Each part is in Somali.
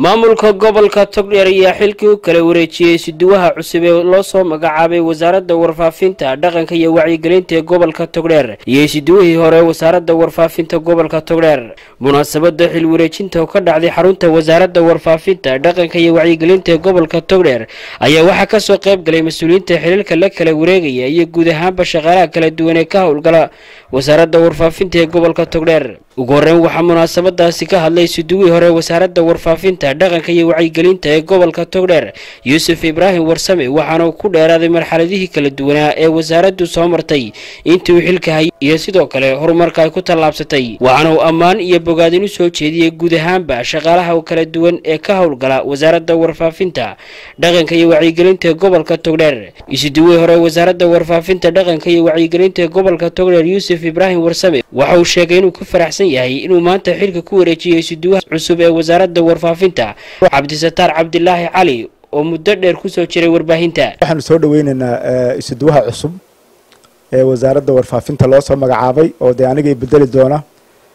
maamulka gobolka togdheer ayaa xilkii u kala wareejiyey siduwaha cusub ee loo soo magacaabay wasaaradda warfaafinta dhaqanka iyo wacyigelinta ee gobolka togdheer iyo siduwihii hore wasaaradda warfaafinta gobolka togdheer munaasabada xil wareejinta oo ka dhacday xarunta wasaaradda warfaafinta dhaqanka iyo wacyigelinta ee gobolka togdheer ayaa waxaa kasoo qayb galay mas-uuliyiinta xiliilka la kala wareegaya iyo guud ahaanba shaqaalaha kala duwan ee ka howlgala wasaaradda warfaafinta ee gobolka togdheer ugu horreyn waxaa munaasabadaasi ka hadlay siduwihii hore wasaaradda warfaafinta dhaqanka iyo wacyigelinta ee gobolka togdheer yuusuf ibraahim warsame waxaana uu ku dheeraaday marxaladihii kala duwanaa ee wasaaraddu soo martay intii uu xilka hayay iyo sidoo kale horumarka ay ku tallaabsatay waxaana uu ammaan iyo bogaadin u soo jeediyey guud ahaanba shaqaalaha kala duwan ee ka howlgala wasaaradda warfaafinta dhaqanka iyo wacyigelinta ee gobolka togdheer isiduwihii hore wasaaradda warfaafinta dhaqanka iyo wacyigelinta ee gobolka togdheer yuusuf ibraahim warsame waxa uu sheegay inuu ku faraxsan yahay inuu maanta xilka ku wareejiyey isiduwaha cusub ee wasaaradda warfaafinta cabdisataar cabdilaahi cali oo muddo dheer kusoo jiray warbaahinta waxaanu soo dhaweynaynaa isuduwaha cusub ee wasaaradda warfaafinta loo soo magacaabay oo dee anigay bedeli doona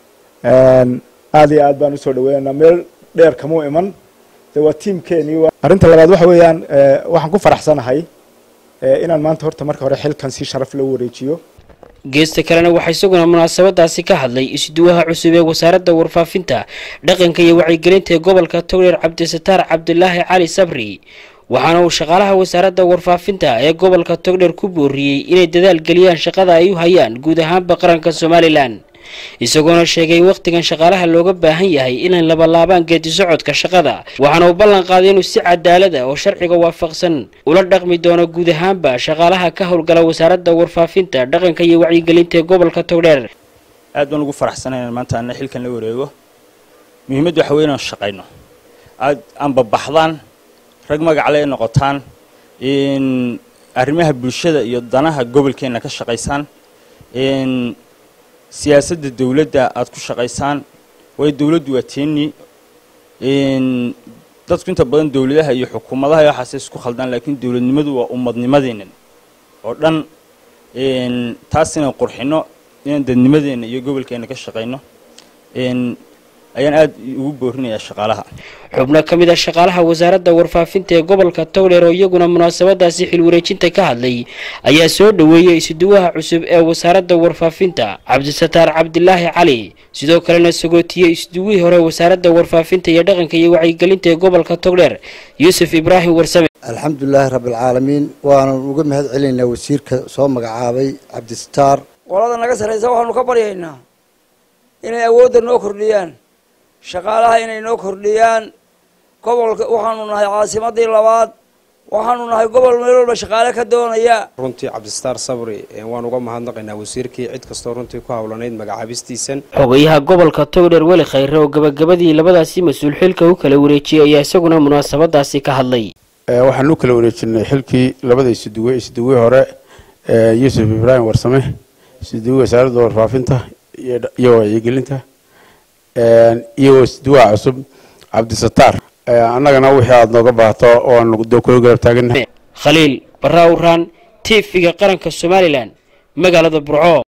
aada iyo aad baan usoo dhaweynaynaa meel dheer kamuu iman de waa tiamkeenii arrinta labaad waxa weeyaan waxaan ku faraxsanahay inaan maanta horta marka hore xilkan si sharaf loo wareejiyo geesta kalena waxaa isaguna munaasabadaasi ka hadlay isduwaha cusub ee wasaaradda warfaafinta dhaqanka iyo wacyigelinta ee gobolka togdheer cabdisataar cabdilaahi cali sabri waxaana uu shaqaalaha wasaaradda warfaafinta ee gobolka togdheer ku booriyey inay dadaal geliyaan shaqada ay u hayaan guud ahaanba qaranka somalilan isagoona sheegay in wakhtigan shaqaalaha looga baahan yahay inay labalaabaan geedi socodka shaqada waxaana uu ballan qaaday inuu si cadaalada oo sharciga waafaqsan ula dhaqmi doono guud ahaanba shaqaalaha ka howlgala wasaaradda warfaafinta dhaqanka iyo wacyigelinta ee gobolka togdheer aad baan ugu faraxsanay inaan maanta ana xilkan la wareego muhiimaddu waxa wey inaan shaqayno aad aanbabaxdaan rag magacle ay noqotaan in arrimaha bulshada iyo danaha gobolkeenna ka shaqaysaan siyaasadda dawladda aada ku shaqaysaan waayo dawladdu waa teeni dadku inta badan dawladaha iyo xukuumadaha iyo waxaase isku khaldaan laakiin dawladnimadu waa ummadnimadeennan oo dhan taas inaan qurxino inaan dadnimadeenna iyo gobolkeenna ka shaqayno ayaan aada ugu boorinayaa shaqaalaha xubno ka mid a shaqaalaha wasaaradda warfaafinta ee gobolka togdheer oo iyaguna munaasabadaasi xil wareejinta ka hadlay ayaa soo dhoweeyey isuduwaha cusub ee wasaaradda warfaafinta cabdisataar cabdilaahi cali sidoo kalena sagootiyey isduwihii hore wasaaradda warfaafinta iyo dhaqanka iyo wacyigelinta ee gobolka togdheer yuusuf ibraahim warsame alxamdulilaahi rabbialcaalamiin waanan uga mahad celinaynaa wasiirka soo magacaabay cabdisataar qolada naga sarraysa waxaanu ka baryaynaa inay awoodda noo kordhiyaan shaqaalaha inay noo kordhiyaan gobolka waxaanu nahay caasimadii labaad waxaanu nahay gobol meel walba shaqaale ka doonaya runtii cabdisataar sabri waan uga mahadnaqaynaa wasiirkii cid kastoo runtii ku howlanayd magacaabistiisan xogayaha gobolka togdheer weli khayre oo gabagabadii labadaasi mas-uul xilka u kala wareejiyey ayaa isaguna munaasabadaasi ka hadlay waxaan u kala wareejinay xilkii labada isuduwe isuduwe hore yuusuf ibraahim warsame isuduwe wasaaradda warfaafinta iyo wacyigelinta iyo isduwaha cusub cabdisataar annagana wixii aada nooga baahato oo aan kula garab taaganahay khaliil barraa uraan t v-ga qaranka somalilan magaalada burco